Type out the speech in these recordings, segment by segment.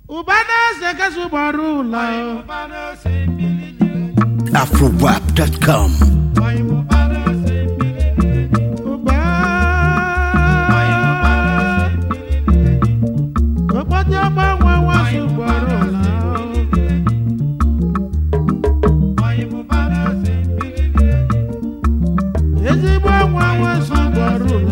ụba na-eze kasị gbara ụlọ afrowap.com ụba okpotị ọgbanwe nwasị gbara ụlọ ezigbo nwa nwasị gbara ụlọ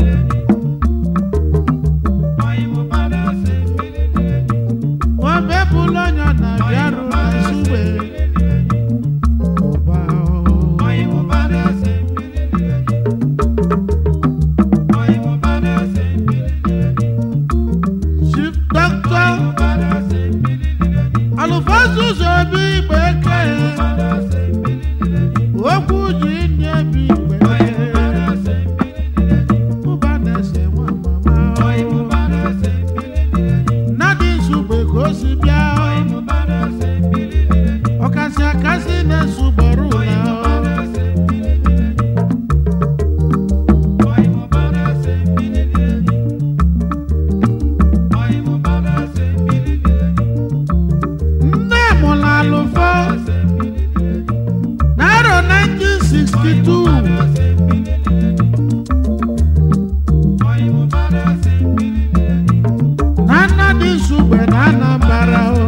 omepụla onye na bịarụ na nsugbe ụba chief doctor alụfasị ụzọ obi igbe eke okwu ji nye bi igbe ụba na-ese nwa mama nnadị nsugbe ka o si bịa ọkasị akasị na-esugboro ụlọ nne mụrụ alụfọ n'arọ 1962 na nnadị nsugbe na anambara o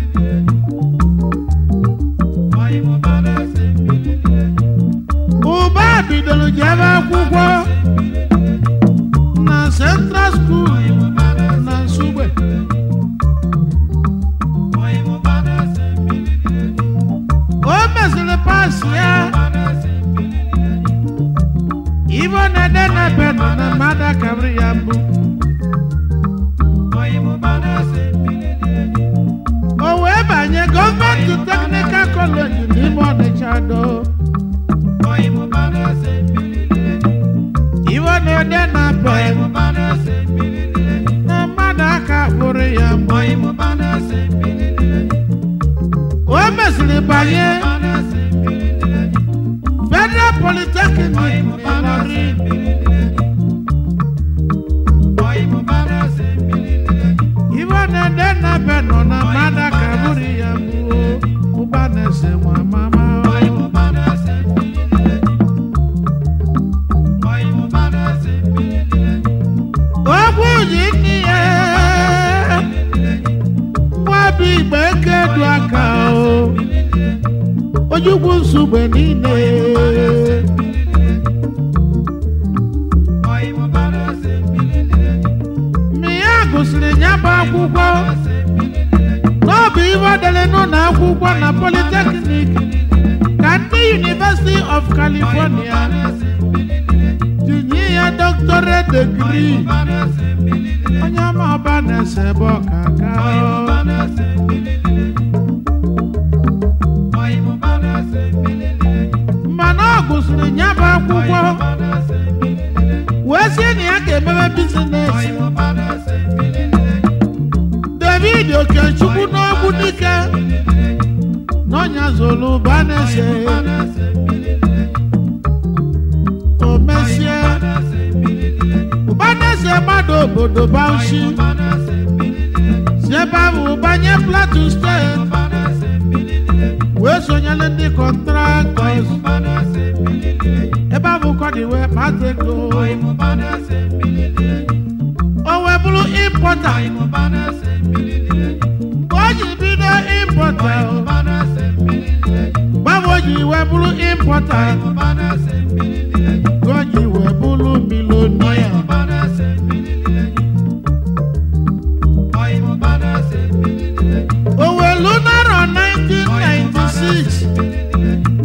ụba bidoro jebe akwụkwọ na central school na nsugbe o mesịrị pas ya ibo na ede na bedo na mmadụ akabiri ya mbụ o wee banye gọọmenti teknikal kọleji n'ime ọnịcha do ibo na ede na bedo na mmadụ aka kpụrụ ya mbụ o mesịrị banye federal polytechnic n'Ịlọrin ibo na-ede na be nọ na mmadụ ka bụrụ ya mbụ ụba na-ese nwa mama ogwu ji nne ya nwa bụ igbe eke du aka o ojukwu nsogbe niile mgbe ya gụsịrị ya bụ akwụkwọ n'ọbụ ibe dere n'ụlọ akwụkwọ na polytechnic ka ndị University of California tinye ya doctorate degree onye ọma ọba na-ese ebe ọkaka mana ọ gụsịrị ya bụ akwụkwọ wee sie na ya ga-emebe bizines david okechukwu n'ogbu dike n'ọnya zolu banese o mesie ụbaneze mmadụ obodo bauchi si ebe ahụ banye plateau steeti wee sonyere ndị kọntraktọs ebe ahụ kọdị wee kpata ego o wee bụrụ impọta mgbe o ji bido impọta gbanwe o ji wee bụrụ impọta ka o ji wee bụrụ milonia o welu narọ 1996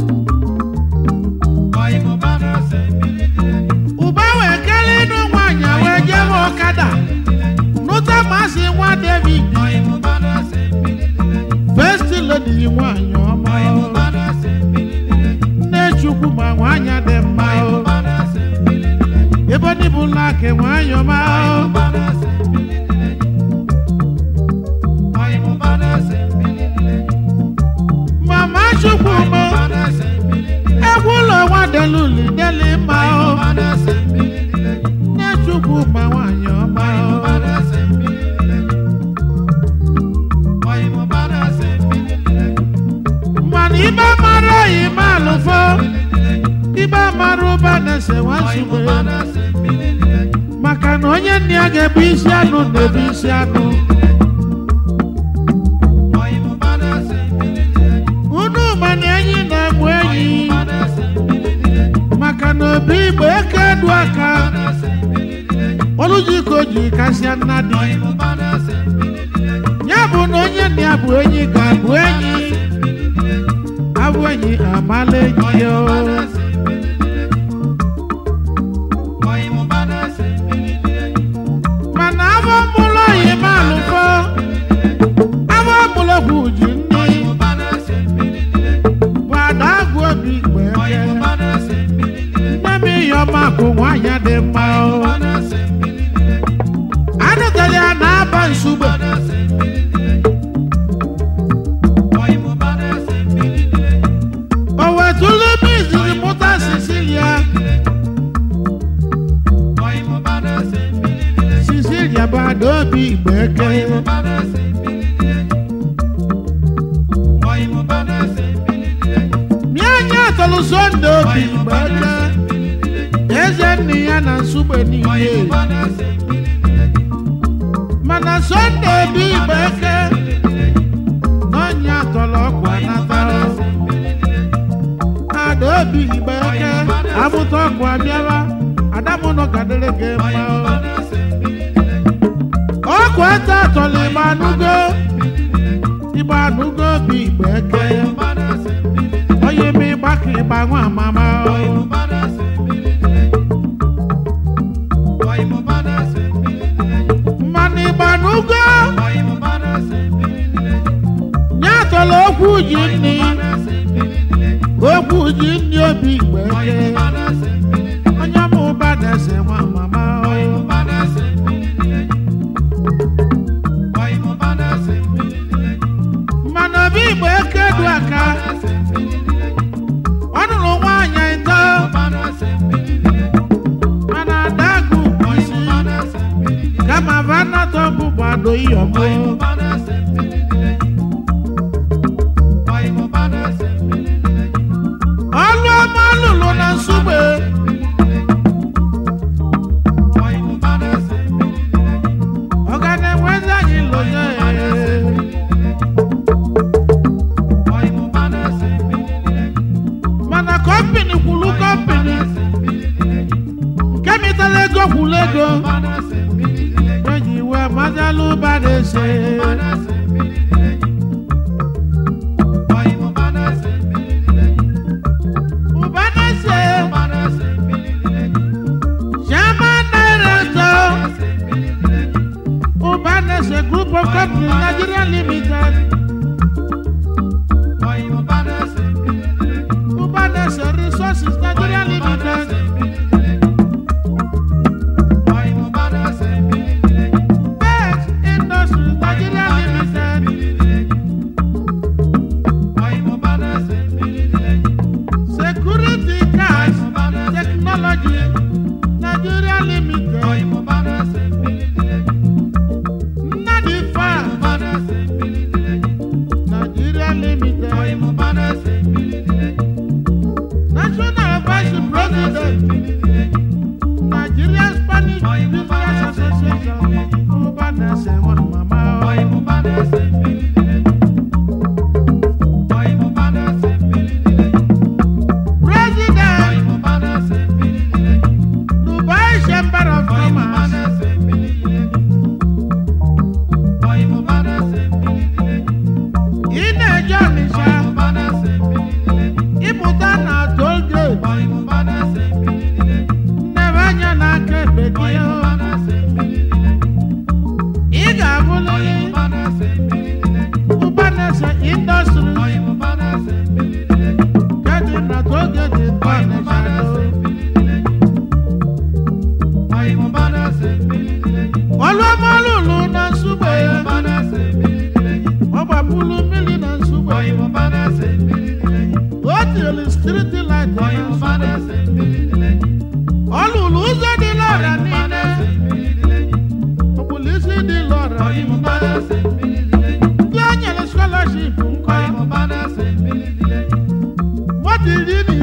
ụba wee kelee ịnụ nwaanyị wee jebe ọkada nụta masị nwa david first lady nwaanyị ọma nne chukwu ma nwaanyị dị mma ebe ndị bụ laki nwaanyị ọma mama chukwu mụ egwu ụlọ nwa deluli deli mma nne chukwu ma nwaanyị ọma alụfọ ibe amara ụba na-ese nwasugbe maka na onye nna ya ga-ebu isi anụ na-ebu isi anụ unu ma na enyi na-egbu enyi maka na obi igbo eke edu aka olujiko ji kasịa nna dị ya bụ na onye nna ya bụ enyi ga-abụ enyi abụ enyi amala enyi ya o. mana abụ mụlụ oyi ma alụfọ abụ mụlụ bụ ji nne bụ ada agụ obi igbo eke nne m ihe ọma bụ nwaanyị dị mma o anụtara ya na-aba nsugbe o wetụlụ ebe iziri mụta sicilia sicilia bụ ada obi igbo eke mie anya tọlụ sonde obi igbo eke eze nne ya na nsugbe niile mana sonde obi igbo eke n'ọnya tọrọ ọkwa nata ada obi igbo eke amụta ọkụ abịara adamụnọ gadere gị mma ọkụ ete atọrọ igbo anụgo igbo anụgo obi igbo eke onye ma ịgba ka ịgba nwa amama mmanụ ịgba anụgo nye atọrọ okwu ji nni okwu ji nni obi igbo eke onye ma ụba na-ese nwa mama mmanụ obi igbo eke du aka ọ nụrụ nwaanyị ịtọ mana adagụ bụ isi kama vanatọ bụ gbado iyọmụ ọlụ ọma lụrụ na nsugbe ọ ga na-enwezi anyị lụnye mana kọmpini kwuru kọmpini nke mitara ego kwuru ego eji iwe mazalụ ụba na-ese ụba na-ese chairman director ụba na-ese group of companies nigeria limited ụba na-ese resources nigeria limited best industries nigeria limited security cars technology nigeria limited nnadi farm nigeria limited national vice president nigeria spanish business association ọba na-ese nwa mama president dubai chamber of commerce ị na-eje ọnịsha ịpụta na toll gate nnebe anya n'aka ekpe gị ị ga-abụlịrị ụbanese indọstrị nke dị na toll gate nke ọnịsha do ọlụọmalụlụ na nsugbe ọ gbapụlụ mmiri na nsugbe o tiri striti light na nsugbe ọ lụrụ ụzọ dị lọra niile okpulu isi dị lọra niile ndị o nyere scholarship nkọ moto iri na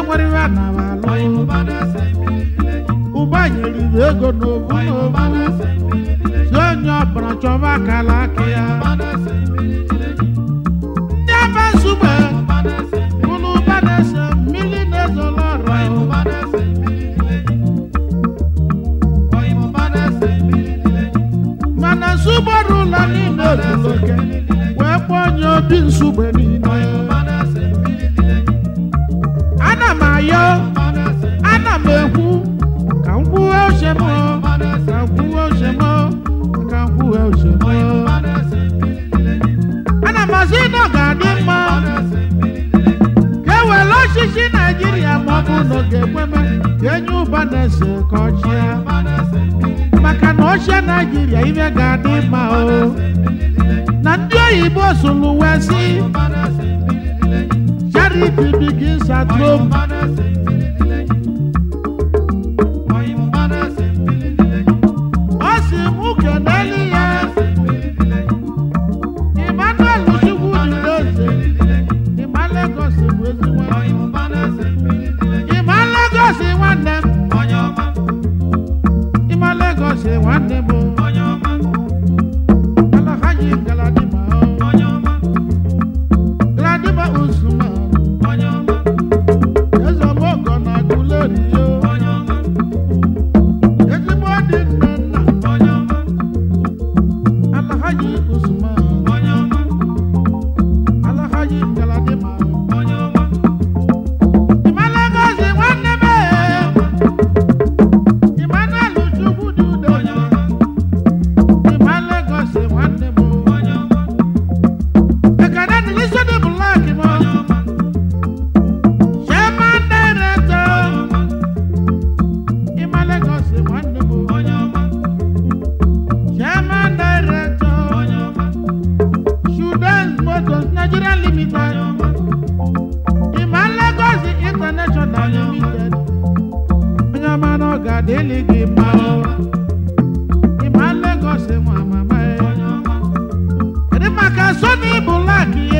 nwere ihe a na-alụ ụba nyeriri ego n'ovu n'ovu si onye ọbụla chọba akala aka ya ndị ebe nsugbe bụrụ ụba na-ese mmiri na-ezolo ọrụ mana nsugbe ọrụ ụlọ niile ozuru oke wee kpọọ onye obi nsugbe niile ana m ayọ ana m ekwu ka m kwuwe uche m ka m kwuwe uche m ka m kwuwe uche m ana m asị na ọ ga-adị mma ka e were ọchịchị naijiria ma ọ bụ na ọ ga-ekweme ka enye ụba na-ese ka ọ chịa maka na ọchịa naijiria ibe ga-adị mma o na ndị oyibo sụrụ wee sị charity begins at home ọ sị m kenelu ya Emmanuel Chukwu dị eze ịma Lagos bụ ezigbo ịma Lagos nwanne m ịma Lagos nwanne m Alhaji Galadima Galadima Usman eze mogo na Aguleri yo ezigbo dị nne nna Alhaji Usman Alhaji Galadima ịma Lagos nwanne m Emmanuel Chukwu dị udo ịma Lagos nwanne m ekene dị n'isi dị blak m chairman director ịma Lagos nwanne m chairman director Children's Motors Nigeria Limited ịma Lagos International Limited onye ọma na ọ ga-adịlị gị mma o ịma Lagos nwa mama ya kedu maka Sony Black ihe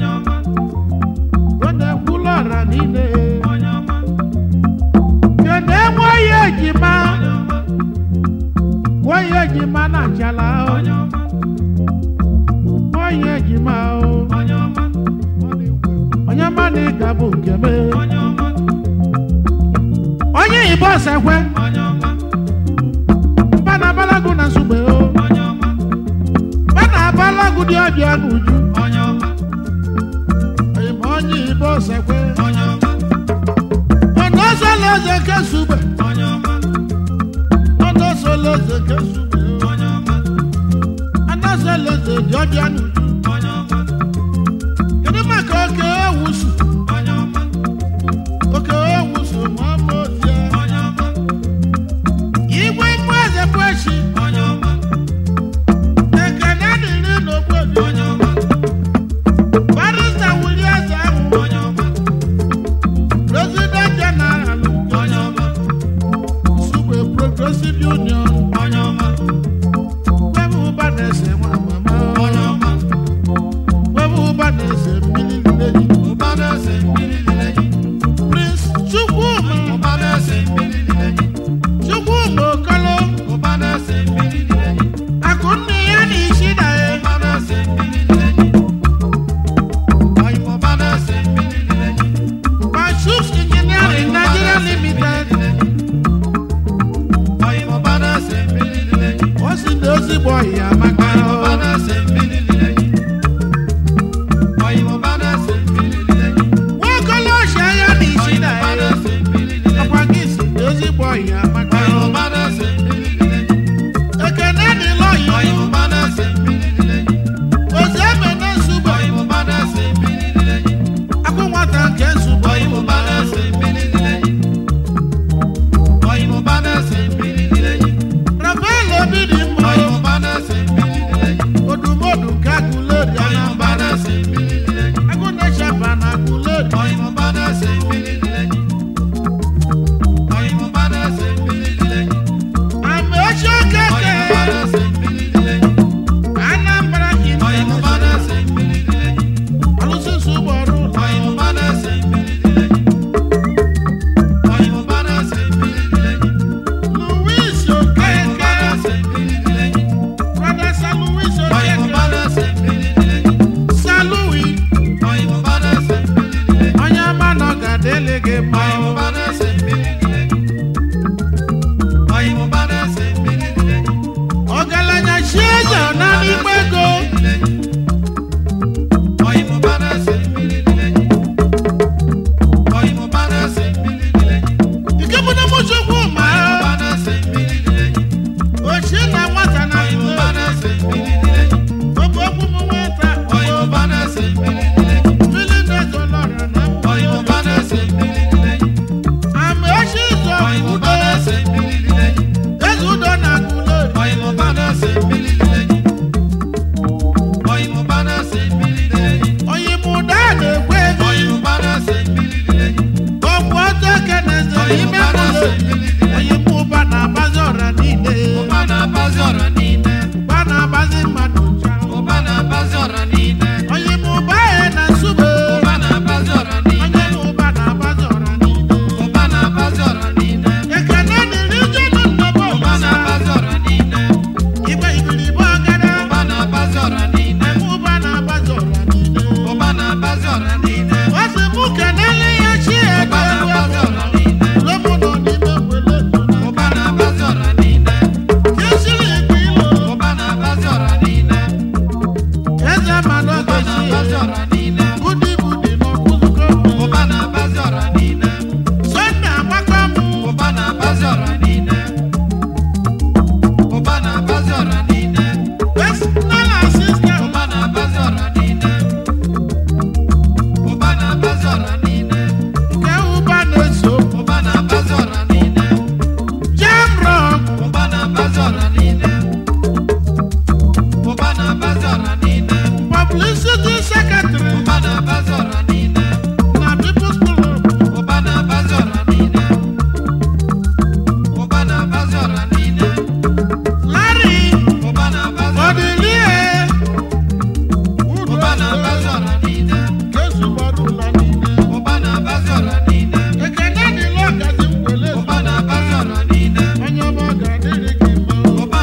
ọ na-ekwulu ọra niile kedu enwe ya ejima nwoye ejima na achala o nwoye ejima o onye ọma na ịga bụ nke m onye Igbo sekwe mba na abalagu na nsugbe o mba na abalagu dị ọbịa n'uju ịma onye Igbo sekwe ọdụ ọsọla eze ke sugbe ọdụ ọsọla eze ke sugbe o ọdụ ọsọla eze dị ọbịa n'uju kedu maka oke ewusu oke ewusu ma ọ bụ otie igwe mgbe eze bụ echi ekene dịrị n'ogbobi barista wuli eze ahụ president general sugbe progressive union webe ụba na-ese nwa mama webe ụba na-ese mmiri nneji dịrị gị mma o. ọgaranya chi eze na n'ikpe ego nke bụ na mụchukwu ma ochie na nwata na okwu okwu m nwata mmiri na-ezolọra na ama echi ụzọ udo eze udo na agụlori onye mụ ụda na-ekwe ego ọgwụ ọzọ keneze ime mụlọ onye mụ ụba na-agbazi ọra niile ụba na-agbazi mmadụ ncha onye mụ ụba ya na nsube onye mụ ụba na-agbazi ọra niile ekene dịrị jenu nnọbọ ụbasa igbe igiribe ọgara eme ụba na-agbazi ọra niile ọ sị mụ kenele ya chi ego ego ego lomu nọ n'ime wele kesiri ikpe ilo eze mmanụ ogechi budi budi n'ọkụzụkọ sọnde agbakọ mụ personal assistant nke ụba na-eso jam rock publicity secretary na people's club larry odilie udo kezugbara ụlọ niile ekene dịla ọgazi mgbele onye ọma ọ ga-adịrị gị mma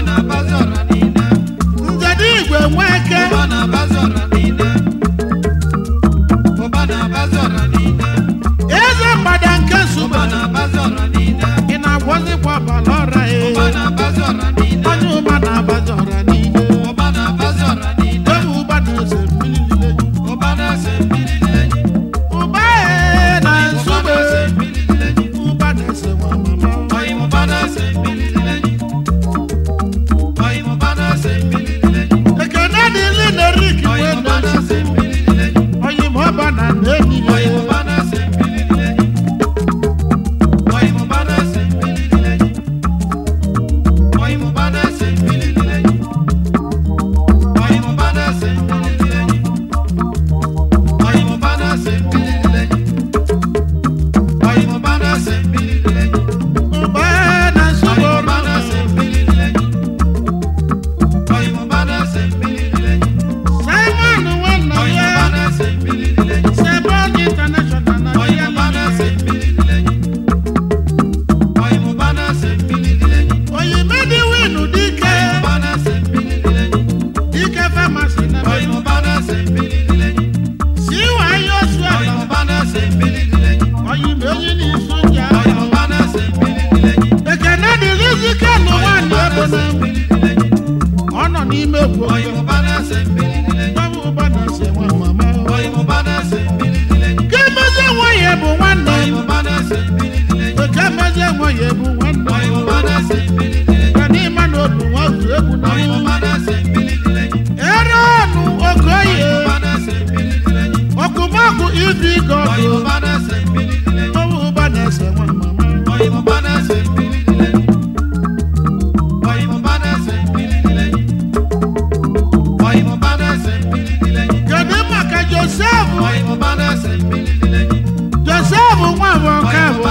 nzede igwe nweke eze mgbada nke nsugbe ị na-agwọzikwa ọbara ọra ya onye ụba na-abazi ọra niile onye ụba na-ese mmiri niile ụba ya na nsugbe ụba na-ese nwa mama ekene dịli na rik wee na-ese onye ma ọba na nnebi ya ụba ya na nsugbe ụba simon nwanna ya sebon international na ya oyimedi winu dike dike famasi na siwa yosu ala oyimeyi ni soja ekene dịrị zike n'ụwa ndị ebe na ọ nọ n'ime egwu gbawa ụba na ase nwa mama ke mezie nwa ya bụ nwanne oke mezie nwa ya bụ nwanne ka n'ime na obu nwa otu egwu na ere ọnụ okoye ọkụmakụ ibi gọdụ gbawa ụba na ase nwa mama kedu maka josef josef nwa bụ nke bụ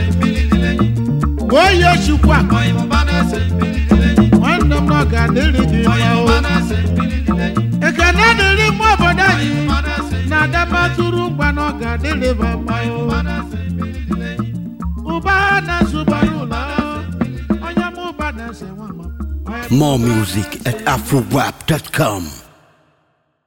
onye chukwu a nwanne m ọ ga-adịrị gị mma o ekene dịrị mma obodo anyị na adabatụrụ ngwa na ọ ga-adịrị ba mma o ụba na-asụbara ụlọ onye m ụba na-ese nwa mama More music at afrowap.com.